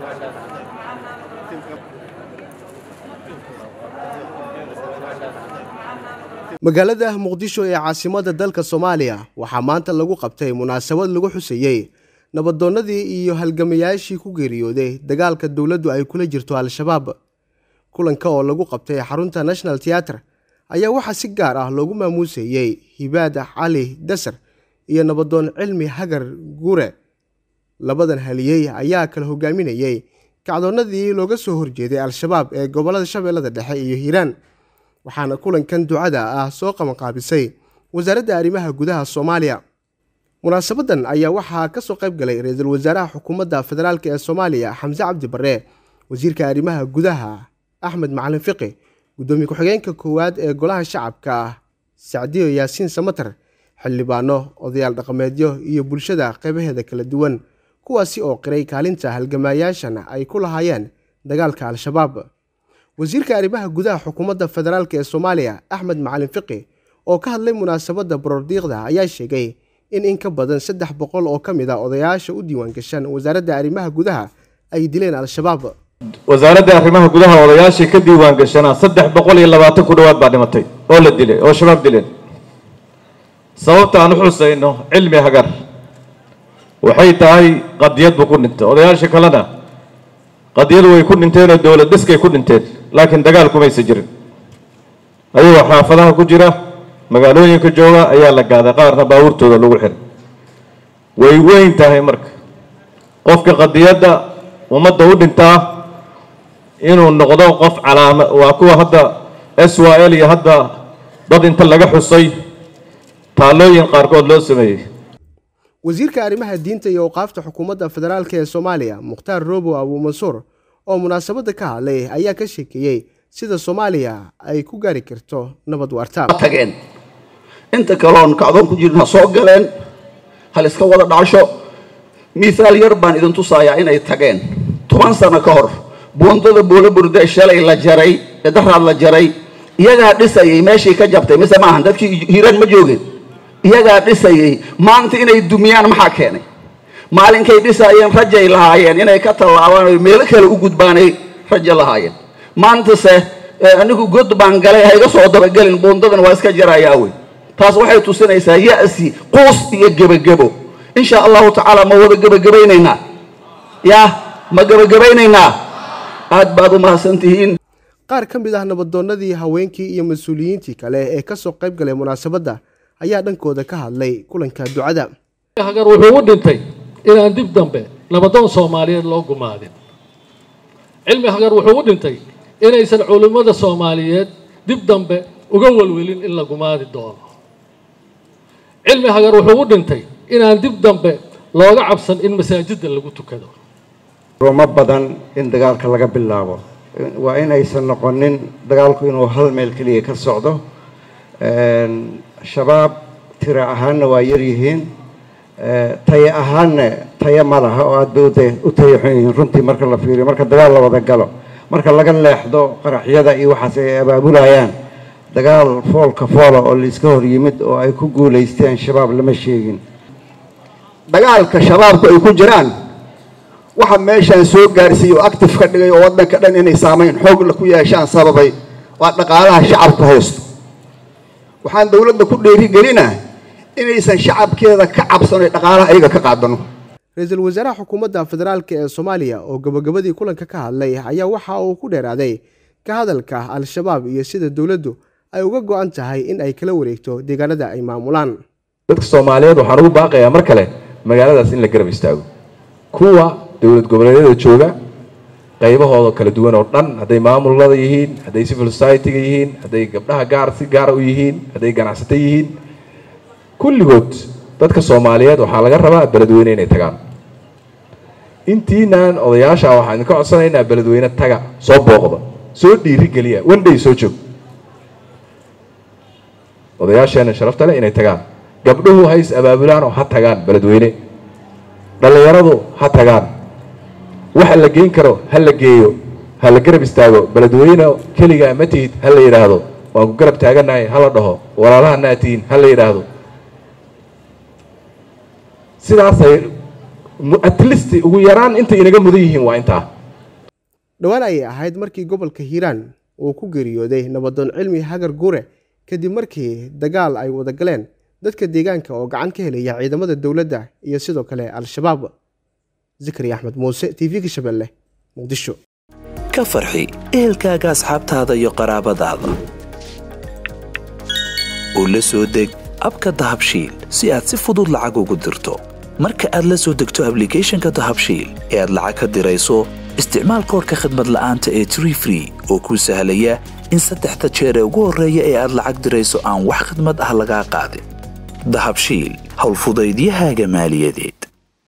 magaalada muqdisho ee caasimadda dalka soomaaliya waxaa maanta lagu qabtay munaasabad lagu xuseeyey nabadoonnadii iyo halgamayaashii ku geeriyooday dagaalka dowladdu ay kula jirto al-shabaab kulanka oo lagu qabtay xarunta national theatre ayaa waxaa si gaar ah loogu maamuuseeyey hibaad cali dasar iyo nabadoon cilmi hagar gure labadan haliyey ayaa kala hogaaminayey kacdoonnadii looga soo horjeeday al-shabaab ee gobollada shabeellada dhexe iyo hiiraan waxaana kulankan ducada ah soo qabanqaabisay wasaaradda arrimaha gudaha soomaaliya munaasabadan ayaa waxaa ka soo qayb galay ra-iisul wasaaraha xukuumadda federaalk ee soomaaliya xamse cabdi barre wasiirka arrimaha gudaha axmed macalin fiqi guddoomiye ku-xigeenka koowaad ee golaha shacabka sacdiyo yaasiin samater xildhibaano odayaal dhaqameedyo iyo bulshada qeybaheeda kala duwan kuwaasi oo qiray kaalinta halgamaayaashan ay ku lahaayeen dagaalka al-shabaab wasiirka arrimaha gudaha xukuumadda federaalk ee soomaaliya axmed macalin fiqi oo ka hadlay munaasabadda borordiiqda ayaa sheegay in in ka badan saddex boqol oo ka mid a odayaasha u diiwaangashan wasaaradda arrimaha gudaha ay dileen al-shabaab wasaaradda arrimaha gudaha odayaashii ka diiwaan gashanaa saddex boqol iyo labaatan ku dhowaad baa dhimatay oo la dilay oo shabaab dileen sababta aan u xusayno cilmi hagar waxay tahay qadiyad buu ku dhintay odayaasha kalena qadiyadu way ku dhinteen oo dowlad dhiskay ku dhinteen laakiin dagaal kumaysa jirin ayagoo xaafadaha ku jira magaalooyinka jooga ayaa la gaaday qaarna baabuurtooda lagu xiray way weyn tahay marka qofka qadiyadda ummadda u dhintaa inuu noqdo qof calaama waa kuwa hadda s y l iyo hadda dad inta laga xusay taallooyin qaarkood loo sameeyey wasiirka arrimaha diinta iyo awqaafta xukuumadda federaalk ee soomaaliya mukhtaar robow abuumansuur oo munaasabadda ka hadlay ayaa ka sheekeeyey sida soomaaliya ay ku gaari karto nabad waarta tageen inta kaloon kacdoon ku jirna soo galeen hal iska wada dhacasho mithaal yar baan idin tusayaa inay tageen toban sano ka hor buundada buulo burde shalay la jaray ee daraad la jaray iyagaa dhisayay meeshii ka jabtay mise maahan dadkii hiiraan ma joogeen iyagaa dhisayay maanta inay dumiyaan maxaa keenay maalinkay dhisaayeen rajay lahaayeen inay ka tallaabaan o meelo kale u gudbaanay rajo lahaayeen maantase anigu god baan galay ha iga soo dabagelin buundadan waa iska jarayaa wey taas waxay tusinaysaa ya'si quus iyo gebagebo insha allahu tacaala ma wada gebagabaynaynaa yaa ma gebagabaynaynaa aad baad u mahadsantihiin qaar ka mid ah nabadoonnadii haweenkii iyo mas-uuliyiintii kale ee ka soo qayb galay munaasabadda ayaa dhankooda ka hadlay kulanka ducada hagar wuxuu u dhintay inaan dib dambe nabadoon soomaaliyeed loo gumaadin cilmi hagar wuxuu u dhintay inaysan culimmada soomaaliyeed dib dambe uga welwelin in la gumaadi doono cilmi hagar wuxuu u dhintay inaan dib dambe looga cabsan in masaajidda lagu tukado ruma badan in dagaalka laga bilaabo waa inaysan noqonin dagaalku inuu hal meel keliya ka socdo shabaab tira ahaanna waa yar yihiin taye ahaanna taye ma laha oo aad bay u tayaxun yihiin runtii marka la fiiriyo marka dagaal la wada galo marka laga leexdo qaraxyada iyo waxaas ay abaabulayaan dagaal foolka foola oo laiska hor yimid oo ay ku guulaysteen shabaab lama sheegin dagaalka shabaabku ay ku jiraan waxa meeshaan soo gaarsiiyey oo active ka dhigay oo waddanka dhan inay saamayn xoogla ku yeeshaan sababay waa dhaqaalaha shacabku haysto waxaan dowladda ku dheerigelina inaysan shacabkeeda ka cabsano dhaqaalaha ayaga ka qaadano ra-iisul wasaaraha xukuumadda federaalk ee soomaaliya oo gabagabadii kulanka ka hadlay ayaa waxa uu ku dheeraaday ka hadalka al-shabaab iyo sida dowladdu ay uga go-an tahay in ay kala wareegto deegaanada ay maamulaan dadka soomaaliyeed waxaan ugu baaqayaa mar kale magaaladaas in la garab istaago kuwa dowlad goboleedyada jooga qaybahooda kala duwan oo dhan hadday maamulada yihiin hadday civil society-ga yihiin hadday gabdhaha gaar si gaara u yihiin hadday ganacsato yihiin kulligood dadka soomaaliyeed waxaa laga rabaa beledweyne inay tagaan intiinaan odayaasha waxaan idinka codsanaynaa beledweyne taga soo booqda soo dhiiri geliya wandhay soo joog odayaasheena sharafta leh inay tagaan gabdhuhu ha is abaabulaan oo ha tagaan beledweyne dhallinyaradu ha tagaan waxa la geyn karo ha la geeyo ha la garab istaago beledweyne keligaa ma tihid ha la yidhaahdo waan ku garab taaganahay ha la dhaho walaalahana tihiin ha la yidhaahdo sidaasay at least ugu yaraan intay inaga mudan yihiin waa intaa dhowaan ayay ahayd markii gobolka hiiraan uu ku geeriyooday nabadoon cilmi hagar gure kadib markii dagaal ay wada galeen dadka deegaanka oo gacan ka helaya ciidamada dowladda iyo sidoo kale al-shabaab zikri axmed muuse t v-ga shabeelle muqdisho ka farxi ehelkaaga asxaabtaada iyo qaraabadaada oo la soo deg abka dahabshiil si aad si fudud lacag ugu dirto marka aad la soo degto ablicathonka dahabshiil ee aad lacag ka dirayso isticmaal koorka khadmad la'aanta ee tree free oo kuu sahlaya in saddexda jeer ee ugu horreeya ee aad lacag dirayso aan wax khidmad ah lagaa qaadin dahabshiil howlfudaydiyahaaga maaliyadeed